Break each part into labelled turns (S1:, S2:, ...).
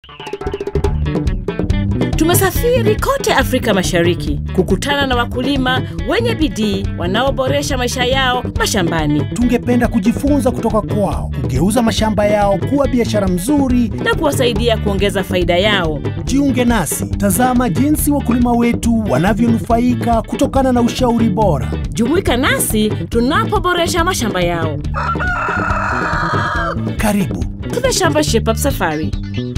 S1: Tumesafiri kote Afrika Mashariki kukutana na wakulima wenye bidii wanaoboresha maisha yao mashambani
S2: Tungependa kujifunza kutoka kwao, kugeuza mashamba yao kuwa biashara mzuri.
S1: na kuwasaidia kuongeza faida yao.
S2: Jiunge nasi, tazama jinsi wakulima wetu wanavyonufaika kutokana na ushauri bora.
S1: Jumuika nasi tunapoboresha mashamba yao.
S2: Karibu.
S1: To the Shamba Shape Up Safari.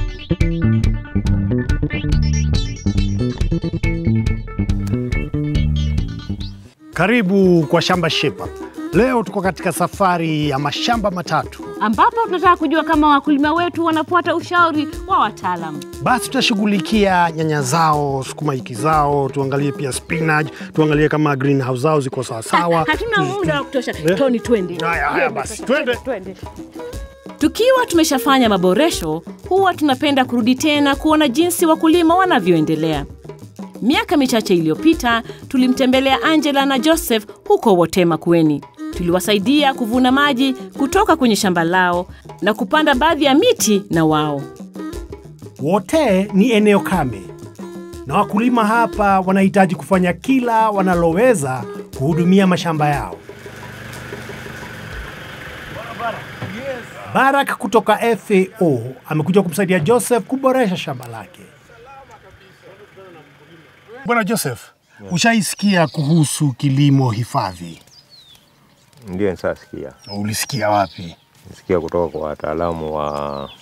S2: Karibu kwa Shamba Shape Up. Leo tuko katika safari ya mashamba matatu.
S1: ambapo tunataka kujua kama wakulima wetu wanafuata ushauri wa wataalamu.
S2: Basi tutashughulikia nyanya zao, sukuma wiki zao, tuangalie pia spinach, tuangalie kama greenhouse zao ziko sawasawa.
S1: Hatuna muda wa kutosha.
S2: Eh?
S1: Tony, twende.
S2: Haya, haya basi, twende.
S1: Twende. Tukiwa tumeshafanya maboresho, huwa tunapenda kurudi tena kuona jinsi wakulima wanavyoendelea. Miaka michache iliyopita tulimtembelea Angela na Joseph huko Wote Makueni. Tuliwasaidia kuvuna maji kutoka kwenye shamba lao na kupanda baadhi ya miti na wao.
S2: Wote ni eneo kame na wakulima hapa wanahitaji kufanya kila wanaloweza kuhudumia mashamba yao. Barak kutoka FAO amekuja kumsaidia Joseph kuboresha shamba lake. Bwana Joseph, ushaisikia kuhusu kilimo hifadhi?
S3: Ndio nisasikia,
S2: Ulisikia wapi?
S3: nisikia kutoka kwa wataalamu wa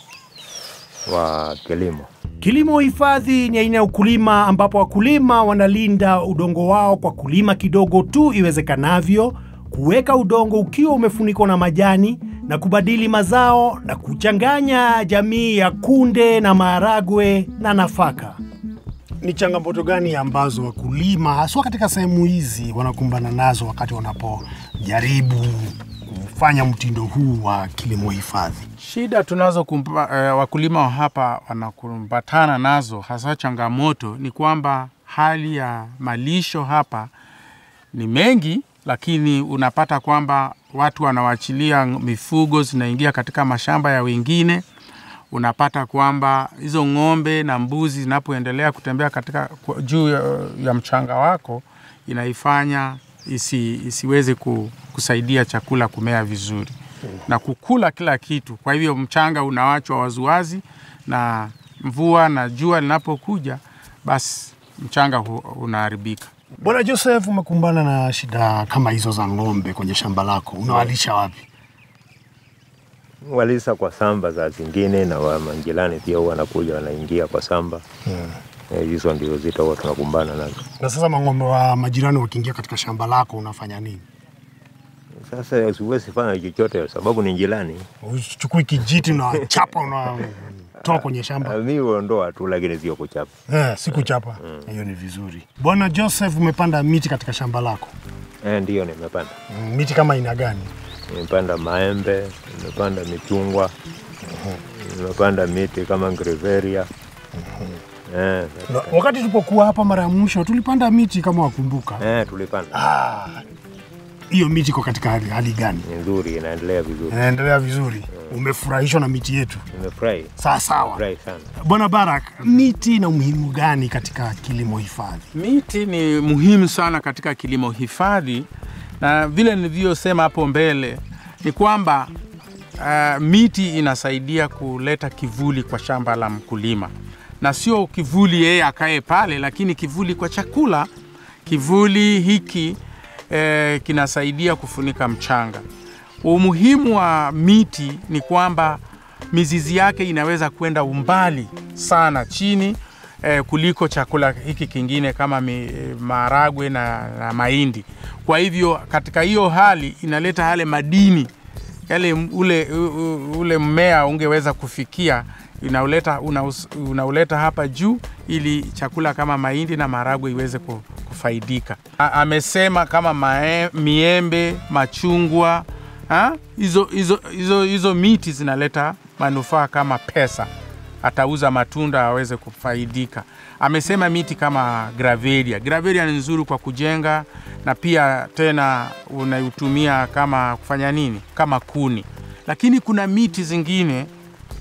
S3: wa kilimo.
S2: Kilimo hifadhi ni aina ya ukulima ambapo wakulima wanalinda udongo wao kwa kulima kidogo tu iwezekanavyo, kuweka udongo ukiwa umefunikwa na majani na kubadili mazao na kuchanganya jamii ya kunde na maharagwe na nafaka. Ni changamoto gani ambazo wakulima haswa katika sehemu hizi wanakumbana nazo wakati wanapojaribu kufanya mtindo huu wa kilimo hifadhi?
S4: Shida tunazo kumpa, eh, wakulima wa hapa wanakumbatana nazo hasa changamoto ni kwamba hali ya malisho hapa ni mengi, lakini unapata kwamba watu wanawachilia mifugo zinaingia katika mashamba ya wengine. Unapata kwamba hizo ng'ombe na mbuzi zinapoendelea kutembea katika kwa- juu ya, ya mchanga wako inaifanya isi, isiweze ku, kusaidia chakula kumea vizuri na kukula kila kitu. Kwa hivyo mchanga unawachwa waziwazi, na mvua na jua linapokuja, basi mchanga hu, unaharibika.
S2: Bwana Joseph, umekumbana na shida kama hizo za ng'ombe kwenye shamba lako, unawalisha wapi?
S3: Walisa kwa samba za zingine na wa majirani pia huwa wanakuja wanaingia kwa samba Eh, hizo ndio zito huwa tunakumbana nazo.
S2: Na sasa mang'ombe wa majirani wakiingia katika shamba lako unafanya nini?
S3: Sasa siwezi fanya chochote sababu ni jirani.
S2: Uchukui kijiti unawachapa, unatoa kwenye shamba?
S3: Mi huondoa tu, lakini sio kuchapa.
S2: Eh, si kuchapa. Hiyo ni vizuri. Bwana Joseph, umepanda miti katika shamba lako.
S3: Eh, ndiyo nimepanda,
S2: Mm, Miti kama aina gani?
S3: nimepanda maembe, nimepanda michungwa, nimepanda miti kama ngriveria eh,
S2: Na wakati tulipokuwa hapa mara ya mwisho tulipanda miti kama wakumbuka.
S3: eh, tulipanda.
S2: Ah, hiyo miti iko katika hali, hali gani?
S3: Ni nzuri, inaendelea vizuri.
S2: Inaendelea vizuri. Umefurahishwa na miti yetu?
S3: Nimefurahi,
S2: Sawa sawa.
S3: nimefurahi sana.
S2: Bwana Barak, miti ina umuhimu gani katika kilimo hifadhi?
S4: Miti ni muhimu sana katika kilimo hifadhi, na vile nilivyosema hapo mbele ni kwamba uh, miti inasaidia kuleta kivuli kwa shamba la mkulima, na sio kivuli yeye akae pale, lakini kivuli kwa chakula. Kivuli hiki eh, kinasaidia kufunika mchanga. Umuhimu wa miti ni kwamba mizizi yake inaweza kwenda umbali sana chini eh, kuliko chakula hiki kingine kama mi, eh, maharagwe na, na mahindi. Kwa hivyo katika hiyo hali inaleta yale madini yale m- ule, u- u- ule mmea ungeweza kufikia inauleta, unaus- unauleta hapa juu ili chakula kama mahindi na maharagwe iweze ku- kufaidika. A, amesema kama mae, miembe, machungwa ha? hizo, hizo, hizo, hizo miti zinaleta manufaa kama pesa atauza matunda aweze kufaidika. Amesema miti kama gravelia. Gravelia ni nzuri kwa kujenga na pia tena unaitumia kama kufanya nini, kama kuni. Lakini kuna miti zingine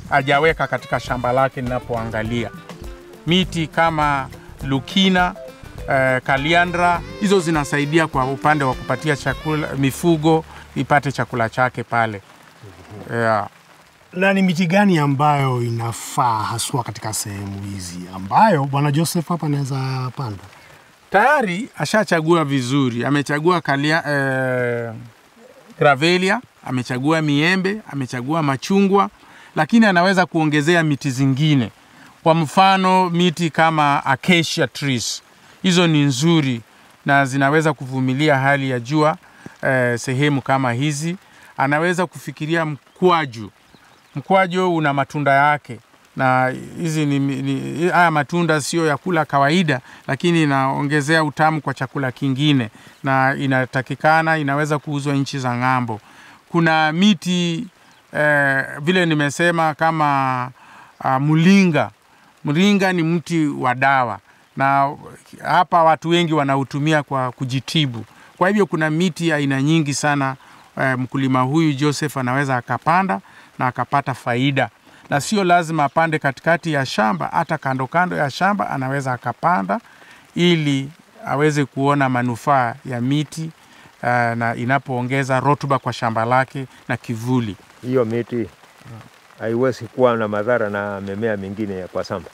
S4: hajaweka katika shamba lake ninapoangalia. Miti kama lukina eh, kaliandra hizo zinasaidia kwa upande wa kupatia chakula mifugo ipate chakula chake pale yeah.
S2: Na ni miti gani ambayo inafaa haswa katika sehemu hizi ambayo bwana Joseph hapa anaweza panda?
S4: tayari ashachagua vizuri, amechagua kalia, eh, gravelia, amechagua miembe, amechagua machungwa, lakini anaweza kuongezea miti zingine. Kwa mfano miti kama acacia trees, hizo ni nzuri na zinaweza kuvumilia hali ya jua eh, sehemu kama hizi. Anaweza kufikiria mkwaju. Mkwaju una matunda yake na hizi ni, ni, haya matunda sio ya kula kawaida, lakini inaongezea utamu kwa chakula kingine na inatakikana, inaweza kuuzwa nchi za ng'ambo. Kuna miti eh, vile nimesema kama uh, mlinga. Mlinga ni mti wa dawa na hapa watu wengi wanautumia kwa kujitibu. Kwa hivyo kuna miti aina nyingi sana eh, mkulima huyu Joseph anaweza akapanda na akapata faida na sio lazima apande katikati ya shamba, hata kando kando ya shamba anaweza akapanda ili aweze kuona manufaa ya miti uh, na inapoongeza rutuba kwa shamba lake na kivuli.
S3: Hiyo miti haiwezi kuwa na madhara na mimea mingine ya kwa shamba.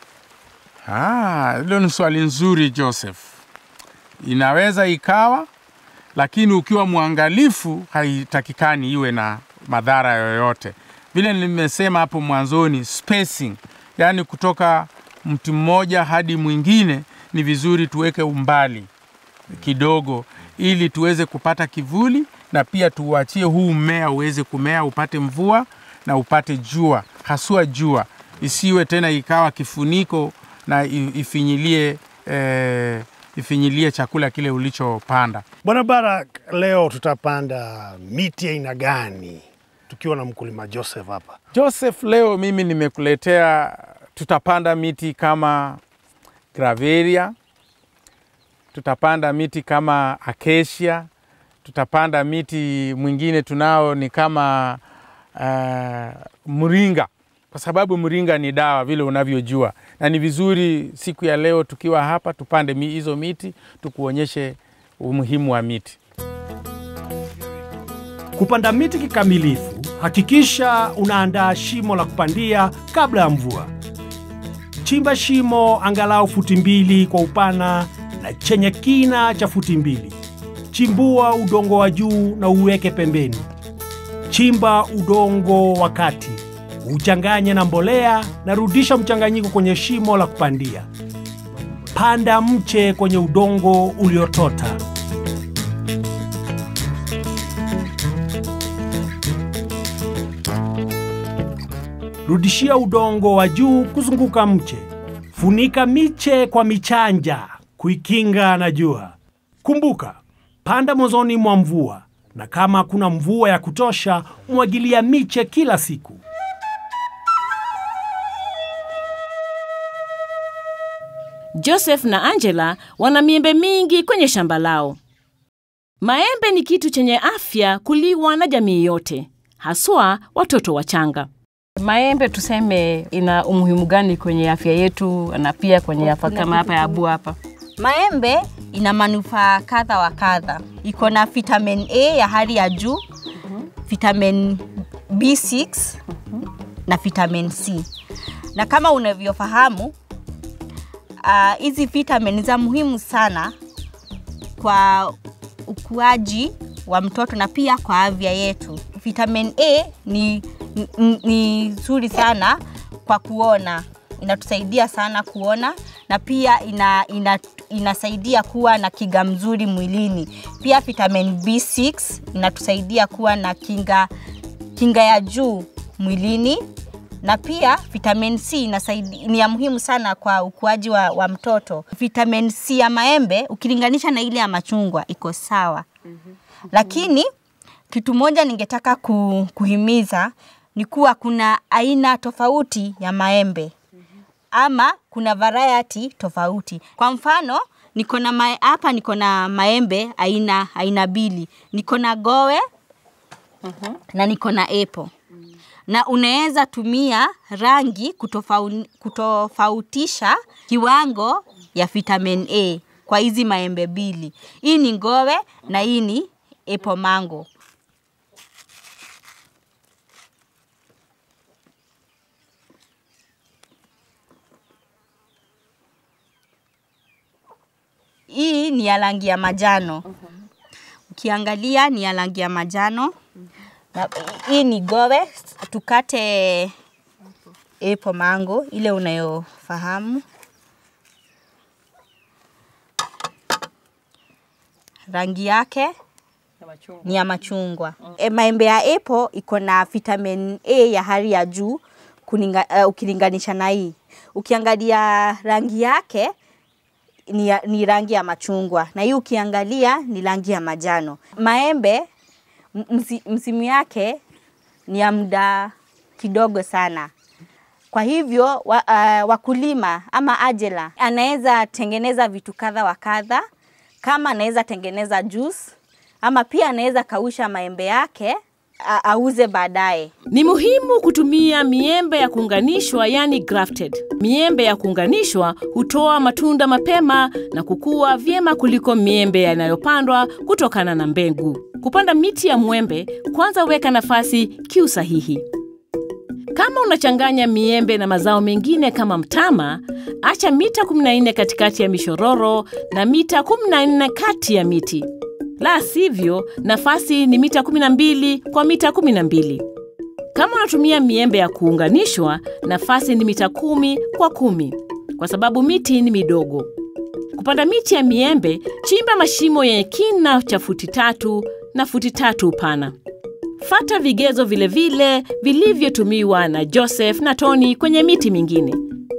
S4: Ah, hilo ni swali nzuri Joseph. Inaweza ikawa, lakini ukiwa mwangalifu, haitakikani iwe na madhara yoyote. Vile nimesema hapo mwanzoni, spacing, yaani kutoka mti mmoja hadi mwingine, ni vizuri tuweke umbali kidogo, ili tuweze kupata kivuli na pia tuuachie huu mmea uweze kumea, upate mvua na upate jua, haswa jua, isiwe tena ikawa kifuniko na i- ifinyilie eh, ifinyilie chakula kile ulichopanda.
S2: Bwana Barak, leo tutapanda miti aina gani tukiwa na mkulima Joseph hapa?
S4: Joseph, leo mimi nimekuletea, tutapanda miti kama gravelia, tutapanda miti kama acacia, tutapanda miti mwingine tunao ni kama uh, mringa, kwa sababu mringa ni dawa vile unavyojua, na ni vizuri siku ya leo tukiwa hapa tupande mi- hizo miti, tukuonyeshe umuhimu wa miti.
S2: Kupanda miti kikamilifu, hakikisha unaandaa shimo la kupandia kabla ya mvua. Chimba shimo angalau futi mbili kwa upana na chenye kina cha futi mbili. Chimbua udongo wa juu na uweke pembeni. Chimba udongo wa kati, uchanganye na mbolea na rudisha mchanganyiko kwenye shimo la kupandia. Panda mche kwenye udongo uliotota. Rudishia udongo wa juu kuzunguka mche. Funika miche kwa michanja kuikinga na jua. Kumbuka, panda mwanzoni mwa mvua, na kama hakuna mvua ya kutosha, mwagilia miche kila siku.
S1: Joseph na Angela wana miembe mingi kwenye shamba lao. Maembe ni kitu chenye afya kuliwa na jamii yote, haswa watoto wachanga.
S5: Maembe tuseme ina umuhimu gani kwenye afya yetu na pia kwenye afya kama hapa ya Abu hapa?
S6: Maembe ina manufaa kadha wa kadha. Iko na vitamin A ya hali ya juu, vitamin B6 na vitamin C. Na kama unavyofahamu ah, hizi uh, vitamin za muhimu sana kwa ukuaji wa mtoto na pia kwa afya yetu. Vitamin A ni ni- ni nzuri sana kwa kuona, inatusaidia sana kuona na pia ina, ina, inasaidia kuwa na kinga mzuri mwilini. Pia vitamin B6 inatusaidia kuwa na kinga, kinga ya juu mwilini na pia vitamin C inasaidia, ni ya muhimu sana kwa ukuaji wa, wa mtoto. Vitamin C ya maembe ukilinganisha na ile ya machungwa iko sawa, lakini kitu moja ningetaka ku, kuhimiza ni kuwa kuna aina tofauti ya maembe ama kuna variety tofauti. Kwa mfano niko na mae- hapa niko na maembe aina aina mbili, niko na gowe na niko na apple na unaweza tumia rangi kutofau, kutofautisha kiwango ya vitamin A kwa hizi maembe mbili. Hii ni ngowe na hii ni apple mango. Hii ni ya rangi ya majano. Ukiangalia ni ya rangi ya majano. Na hii ni gowe, tukate apple mango ile unayofahamu. Rangi yake ni ya machungwa. E, maembe ya apple iko na vitamin A ya hali ya juu kuninga, uh, ukilinganisha na hii. Ukiangalia rangi yake ni, ya- ni rangi ya machungwa na hii ukiangalia ni rangi ya majano. Maembe m- msi, msimu yake ni ya muda kidogo sana. Kwa hivyo wa, uh, wakulima ama ajela anaweza tengeneza vitu kadha wa kadha, kama anaweza tengeneza juice ama pia anaweza kausha maembe yake a- auze baadaye.
S1: Ni muhimu kutumia miembe ya kuunganishwa, yani grafted. Miembe ya kuunganishwa hutoa matunda mapema na kukua vyema kuliko miembe yanayopandwa kutokana na mbegu. Kupanda miti ya mwembe, kwanza weka nafasi kiusahihi. Kama unachanganya miembe na mazao mengine kama mtama, acha mita 14 katikati ya mishororo na mita 14 kati ya miti. La sivyo, nafasi ni mita 12 kwa mita 12. Kama unatumia miembe ya kuunganishwa, nafasi ni mita kumi kwa kumi kwa sababu miti ni midogo. Kupanda miti ya miembe, chimba mashimo yenye kina cha futi tatu na futi tatu upana. Fata vigezo vile vile vilivyotumiwa na Joseph na Tony kwenye miti mingine.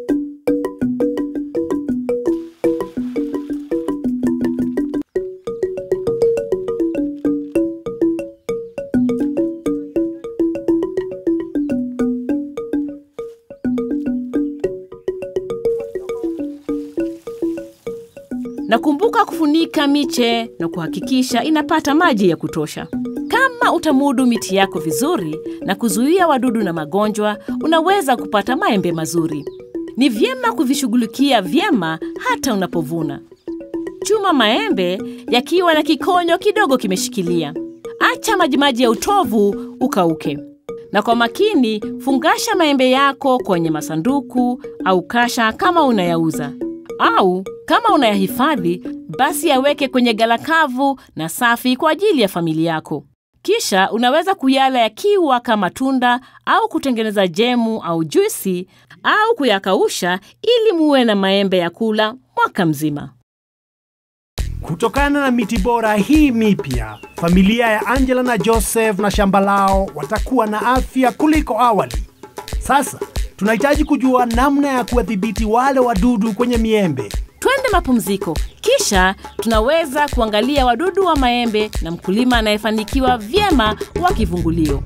S1: na kumbuka kufunika miche na kuhakikisha inapata maji ya kutosha. Kama utamudu miti yako vizuri na kuzuia wadudu na magonjwa, unaweza kupata maembe mazuri. Ni vyema kuvishughulikia vyema hata unapovuna. Chuma maembe yakiwa na kikonyo kidogo kimeshikilia. Acha majimaji ya utovu ukauke, na kwa makini fungasha maembe yako kwenye masanduku au kasha kama unayauza au kama unayahifadhi basi yaweke kwenye gala kavu na safi kwa ajili ya familia yako. Kisha unaweza kuyala yakiwa kama tunda au kutengeneza jemu au juisi au kuyakausha ili muwe na maembe ya kula mwaka mzima.
S2: Kutokana na miti bora hii mipya, familia ya Angela na Joseph na shamba lao watakuwa na afya kuliko awali. Sasa tunahitaji kujua namna ya kuwadhibiti wale wadudu kwenye miembe.
S1: Twende mapumziko, kisha tunaweza kuangalia wadudu wa maembe na mkulima anayefanikiwa vyema wa kivungulio.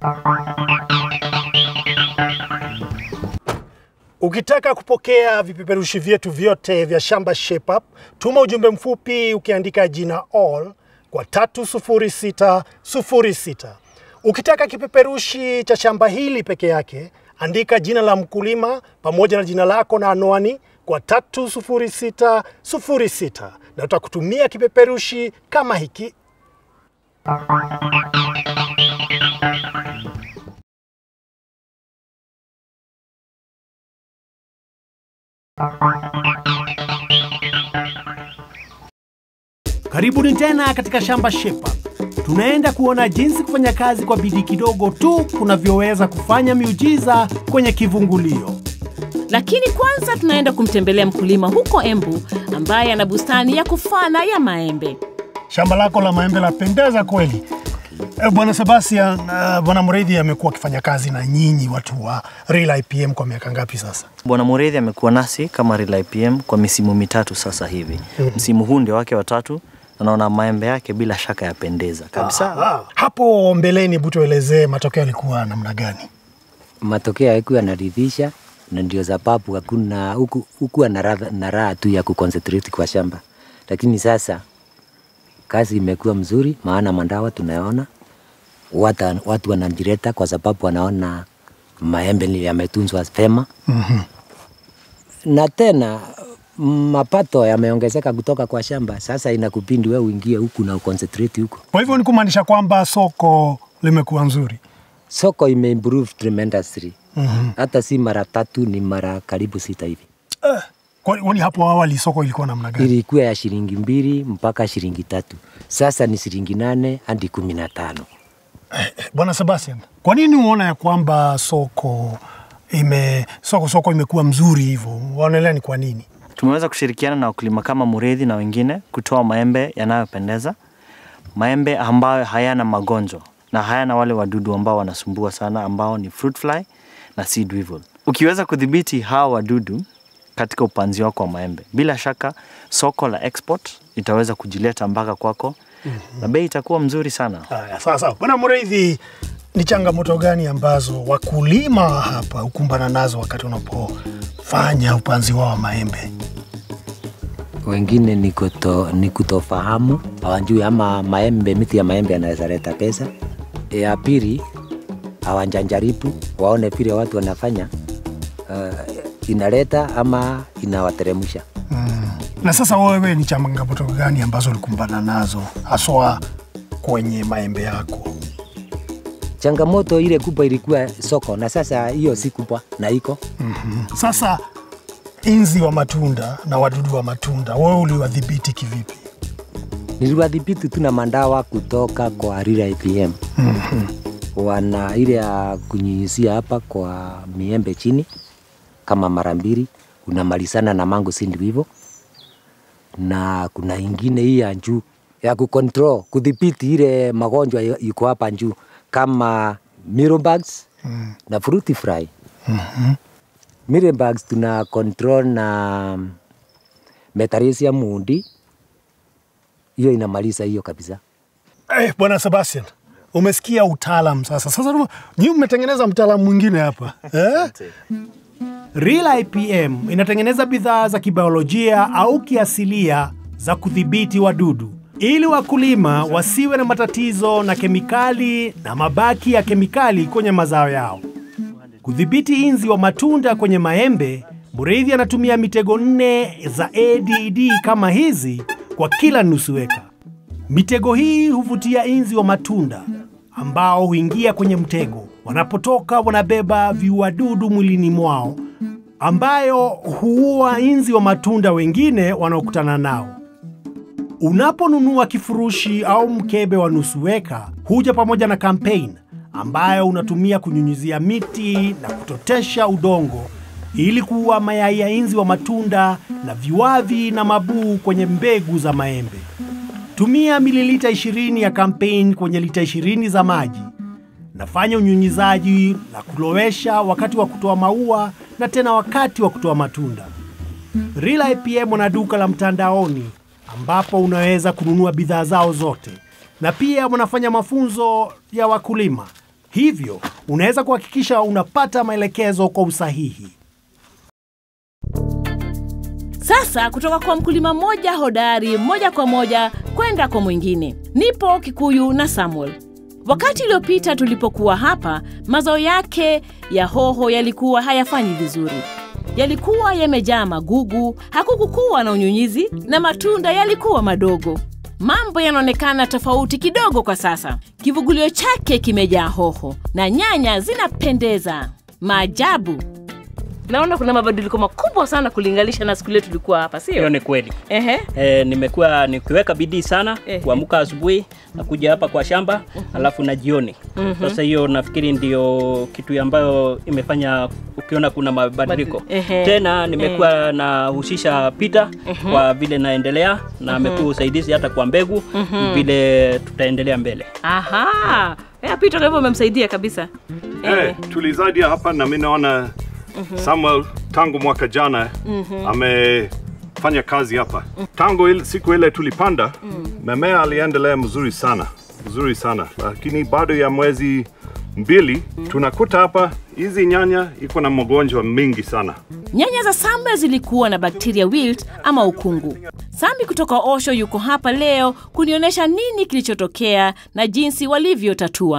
S2: Ukitaka kupokea vipeperushi vyetu vyote vya Shamba Shape Up, tuma ujumbe mfupi ukiandika jina all kwa 30606. Ukitaka kipeperushi cha shamba hili peke yake, andika jina la mkulima pamoja na jina lako na anwani kwa 30606 na utakutumia kipeperushi kama hiki. Karibuni tena katika Shamba Shape Up. Tunaenda kuona jinsi kufanya kazi kwa bidii kidogo tu kunavyoweza kufanya miujiza kwenye kivungulio.
S1: Lakini kwanza tunaenda kumtembelea mkulima huko Embu ambaye ana bustani ya kufana ya maembe.
S2: Shamba lako la maembe lapendeza kweli. Eh, Bwana Sebastian, uh, Bwana Mredhi amekuwa akifanya kazi na nyinyi watu wa Real IPM kwa miaka ngapi sasa?
S7: Bwana Mureithi amekuwa nasi kama Real IPM kwa misimu mitatu sasa hivi. Msimu huu ndio wake watatu na naona maembe yake bila shaka yapendeza kabisa.
S2: Ah, hapo mbeleni, hebu tuelezee matokeo yalikuwa namna gani?
S8: matokeo haikuwa yanaridhisha, na ndio sababu hakuna huku hukuwa na radha- na raha tu ya kuconcentrate kwa shamba, lakini sasa kazi imekuwa mzuri, maana mandawa tunaona watu, watu wanajireta kwa sababu wanaona maembe ni yametunzwa vyema na tena mapato yameongezeka kutoka kwa shamba. Sasa inakupindi wewe uingie huku na uconcentrate huko.
S2: Kwa hivyo ni kumaanisha kwamba soko limekuwa nzuri.
S8: Soko imeimprove tremendously. Hata si mara tatu, ni mara karibu sita hivi.
S2: Eh, kwani hapo awali soko ilikuwa namna gani?
S8: Ilikuwa ya shilingi mbili mpaka shilingi tatu, sasa ni shilingi nane hadi kumi na tano.
S2: Bwana Sebastian, kwa nini uona ya kwamba soko ime soko soko imekuwa mzuri hivyo? Waonelea ni kwa nini?
S7: Tumeweza kushirikiana na wakulima kama Muredhi na wengine kutoa maembe yanayopendeza, maembe ambayo hayana magonjwa na hayana wale wadudu ambao wanasumbua sana, ambao ni fruit fly na seed weevil. Ukiweza kudhibiti hawa wadudu katika upanzi wako wa maembe, bila shaka soko la export itaweza kujileta mpaka kwako na bei itakuwa mzuri sana.
S2: Haya, sawa sawa. Bwana Mureithi, ni changamoto gani ambazo wakulima hapa hukumbana nazo wakati unapofanya upanzi wao wa maembe?
S8: Wengine ni, kuto, ni kutofahamu, hawajui ama maembe, miti ya maembe yanaweza leta pesa. Ya pili, hawajanjaribu waone vile watu wanafanya, uh, inaleta ama inawateremsha.
S2: Na sasa wewe, ni changamoto gani ambazo ulikumbana nazo haswa kwenye maembe yako?
S8: Changamoto ile kubwa ilikuwa soko, na sasa hiyo si kubwa na iko
S2: Sasa inzi wa matunda na wadudu wa matunda, wewe uliwadhibiti kivipi?
S8: niliwadhibiti tu na mandawa kutoka kwa Rira IPM. Wana ile ya kunyunyizia hapa kwa miembe chini kama mara mbili, unamalizana na mango seed hivyo, na kuna ingine hii ya juu ya kucontrol kudhibiti ile magonjwa iko- iko hapa juu kama mealybugs na fruity fly. Mealybugs tuna control na Metarisia mundi, hiyo inamaliza hiyo kabisa.
S2: Eh, Bwana Sebastian, umesikia utaalam sasa. Sasa nyinyi mmetengeneza mtaalamu mwingine hapa eh? Real IPM inatengeneza bidhaa za kibiolojia au kiasilia za kudhibiti wadudu ili wakulima wasiwe na matatizo na kemikali na mabaki ya kemikali kwenye mazao yao. Kudhibiti inzi wa matunda kwenye maembe, Mureithi anatumia mitego nne za ADD kama hizi kwa kila nusu eka. Mitego hii huvutia inzi wa matunda ambao huingia kwenye mtego. Wanapotoka wanabeba viuadudu mwilini mwao ambayo huua inzi wa matunda wengine wanaokutana nao. Unaponunua kifurushi au mkebe wa nusu eka, huja pamoja na campaign ambayo unatumia kunyunyizia miti na kutotesha udongo ili kuua mayai ya inzi wa matunda na viwavi na mabuu kwenye mbegu za maembe. Tumia mililita 20 ya campaign kwenye lita 20 za maji. Nafanya unyunyizaji na kulowesha wakati wa kutoa maua na tena wakati wa kutoa matunda. Real IPM wana duka la mtandaoni ambapo unaweza kununua bidhaa zao zote, na pia wanafanya mafunzo ya wakulima, hivyo unaweza kuhakikisha unapata maelekezo kwa usahihi.
S1: Sasa kutoka kwa mkulima mmoja hodari moja kwa moja kwenda kwa mwingine. Nipo Kikuyu na Samuel. Wakati uliopita tulipokuwa hapa, mazao yake ya hoho yalikuwa hayafanyi vizuri. Yalikuwa yamejaa magugu, hakukukuwa na unyunyizi na matunda yalikuwa madogo. Mambo yanaonekana tofauti kidogo kwa sasa. Kivugulio chake kimejaa hoho na nyanya zinapendeza. Maajabu! Naona kuna mabadiliko makubwa sana kulinganisha na siku ile tulikuwa hapa,
S9: Hiyo
S1: sio?
S9: ni kweli.
S1: Ehe.
S9: E, nimekuwa nikiweka bidii sana
S1: Ehe.
S9: kuamka asubuhi na kuja hapa kwa shamba alafu na jioni. Sasa hiyo nafikiri ndio kitu ambayo imefanya ukiona kuna mabadiliko.
S1: Ehe.
S9: Tena nimekuwa nahusisha Peter kwa vile naendelea na amekuwa usaidizi hata kwa mbegu vile tutaendelea mbele.
S1: Aha. Ya Peter ndio umemsaidia kabisa.
S10: Eh, tulizadia hapa na mi naona Samuel tangu mwaka jana amefanya kazi hapa tangu ile, siku ile tulipanda memea aliendelea mzuri sana mzuri sana, lakini bado ya mwezi mbili tunakuta hapa hizi nyanya iko na magonjwa mingi sana.
S1: Nyanya za Samuel zilikuwa na bakteria wilt ama ukungu. Sami kutoka Osho yuko hapa leo kunionyesha nini kilichotokea na jinsi walivyotatua.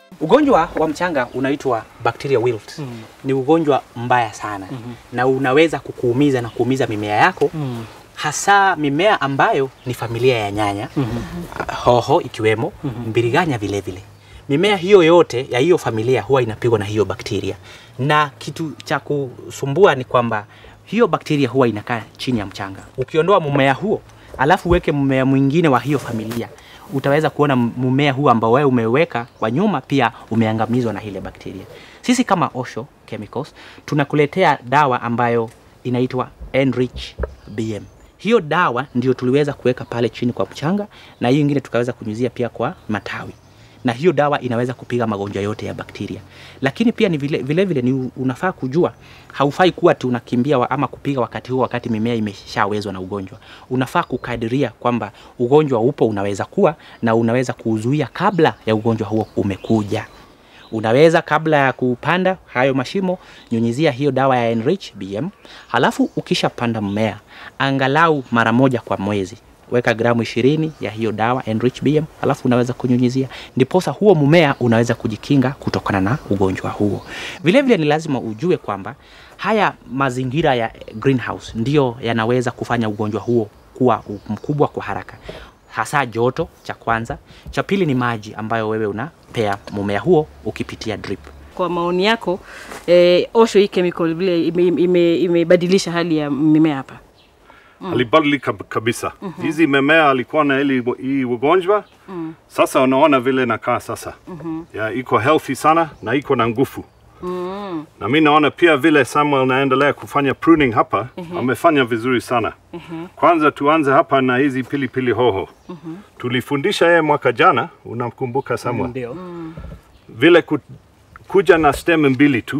S11: Ugonjwa wa mchanga unaitwa bacteria wilt. Mm. Ni ugonjwa mbaya sana mm -hmm. na unaweza kukuumiza na kuumiza mimea yako mm. hasa mimea ambayo ni familia ya nyanya mm -hmm. hoho ikiwemo mm -hmm. mbiriganya vile vile. Mimea hiyo yote ya hiyo familia huwa inapigwa na hiyo bakteria, na kitu cha kusumbua ni kwamba hiyo bakteria huwa inakaa chini ya mchanga. Ukiondoa mmea huo alafu uweke mmea mwingine wa hiyo familia utaweza kuona mmea huu ambao wewe umeweka kwa nyuma pia umeangamizwa na ile bakteria. Sisi kama Osho Chemicals tunakuletea dawa ambayo inaitwa Enrich BM. Hiyo dawa ndio tuliweza kuweka pale chini kwa mchanga na hiyo ingine tukaweza kunyunyizia pia kwa matawi na hiyo dawa inaweza kupiga magonjwa yote ya bakteria. Lakini pia ni vile, vile, vile ni unafaa kujua haufai kuwa tu unakimbia wa, ama kupiga wakati huo wakati mimea imeshawezwa na ugonjwa. Unafaa kukadiria kwamba ugonjwa upo unaweza kuwa na unaweza kuuzuia kabla ya ugonjwa huo umekuja. Unaweza kabla ya kupanda hayo mashimo nyunyizia hiyo dawa ya Enrich BM, halafu ukishapanda mmea angalau mara moja kwa mwezi weka gramu ishirini ya hiyo dawa Enrich BM, alafu unaweza kunyunyizia, ndiposa huo mmea unaweza kujikinga kutokana na ugonjwa huo. Vile vile ni lazima ujue kwamba haya mazingira ya greenhouse ndiyo yanaweza kufanya ugonjwa huo kuwa mkubwa kwa haraka, hasa joto, cha kwanza. Cha pili ni maji ambayo wewe unapea mmea huo ukipitia drip.
S5: Kwa maoni yako eh, Osho hii chemical vile imebadilisha ime, ime hali ya mimea hapa
S10: mm. alibadilika kabisa. mm -hmm. Hizi mimea alikuwa na ili hii ugonjwa mm. Sasa unaona vile nakaa sasa mm -hmm. ya iko healthy sana na iko na nguvu mm. na mi naona pia vile Samuel naendelea kufanya pruning hapa mm -hmm. amefanya vizuri sana mm -hmm. Kwanza tuanze hapa na hizi pilipili hoho mm -hmm. tulifundisha yeye mwaka jana, unamkumbuka Samuel?
S9: Ndio.
S10: mm. vile ku, kuja na stem mbili tu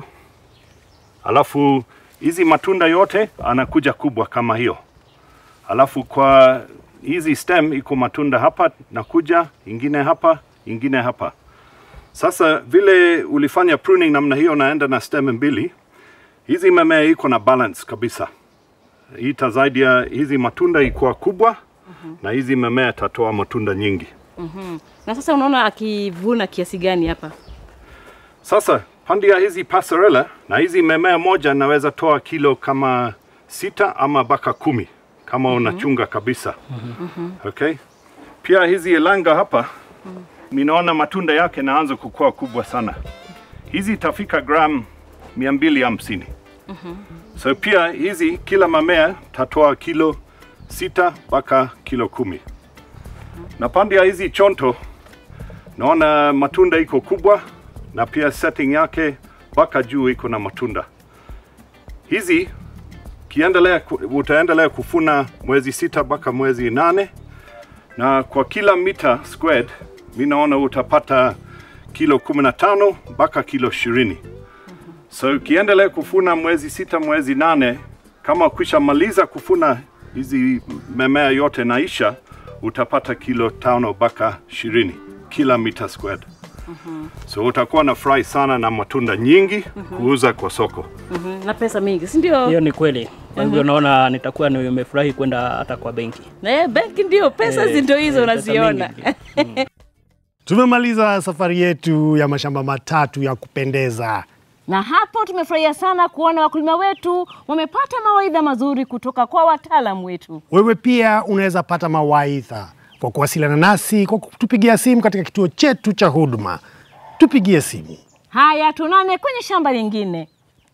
S10: alafu hizi matunda yote anakuja kubwa kama hiyo alafu kwa hizi stem iko matunda hapa nakuja ingine hapa ingine hapa. Sasa vile ulifanya pruning namna hiyo, naenda na stem mbili, hizi mimea iko na balance kabisa, itasaidia hizi matunda ikuwa kubwa uh -huh. na hizi mimea tatoa matunda nyingi
S5: uh -huh. Na sasa unaona akivuna kiasi gani hapa
S10: sasa? Pandi ya hizi pasarela na hizi mimea moja naweza toa kilo kama sita ama mpaka kumi kama mm -hmm. unachunga kabisa mm -hmm. okay. Pia hizi elanga hapa mm -hmm. minaona matunda yake naanza kukua kubwa sana, hizi itafika gram mia mbili hamsini mm -hmm. so pia hizi kila mamea tatoa kilo sita mpaka kilo kumi mm -hmm. na pande ya hizi chonto naona matunda iko kubwa na pia setting yake mpaka juu iko na matunda hizi kiendelea utaendelea kufuna mwezi sita mpaka mwezi nane na kwa kila mita squared mi naona utapata kilo kumi na tano mpaka kilo ishirini so ukiendelea kufuna mwezi sita mwezi nane kama ukisha maliza kufuna hizi memea yote naisha utapata kilo tano mpaka ishirini kila mita squared
S5: Mhm.
S10: so utakuwa na furahi sana na matunda nyingi
S5: Mhm.
S10: kuuza kwa soko
S5: Mhm. na pesa mingi, si ndio?
S9: Hiyo ni kweli. Kwa hivyo
S5: Mhm.
S9: naona nitakuwa nimefurahi kwenda hata kwa benki.
S5: Na eh, benki ndio pesa
S9: Eh,
S5: ndio hizo
S9: eh, pesa
S5: unaziona.
S2: Tumemaliza safari yetu ya mashamba matatu ya kupendeza.
S1: Na hapo tumefurahia sana kuona wakulima wetu wamepata mawaidha mazuri kutoka kwa wataalamu wetu.
S2: Wewe pia unaweza pata mawaidha kwa kuwasiliana nasi kwa kutupigia simu katika kituo chetu cha huduma. Tupigie simu.
S1: Haya, tunane kwenye shamba lingine.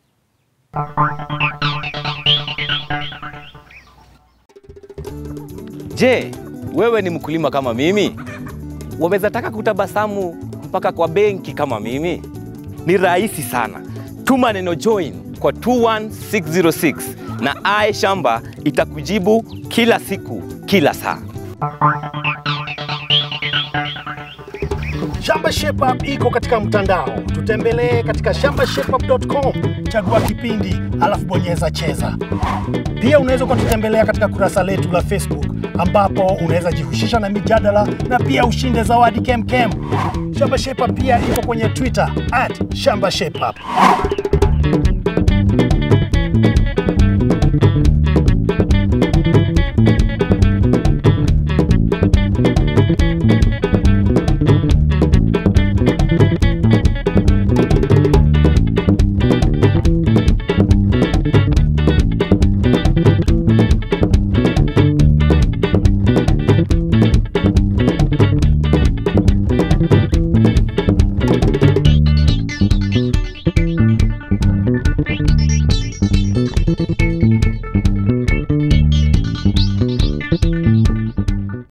S12: Je, wewe ni mkulima kama mimi? Waweza taka kutabasamu mpaka kwa benki kama mimi? Ni rahisi sana. Tuma neno join kwa 21606 na Aye Shamba itakujibu kila siku, kila saa.
S2: Shamba Shape Up iko katika mtandao. Tutembelee katika shambashapeup.com, chagua kipindi, alafu bonyeza cheza. Pia unaweza ukatutembelea katika kurasa letu la Facebook ambapo unaweza jihusisha na mijadala na pia ushinde zawadi kemkem. Shamba Shape Up pia iko kwenye Twitter at Shamba Shape Up.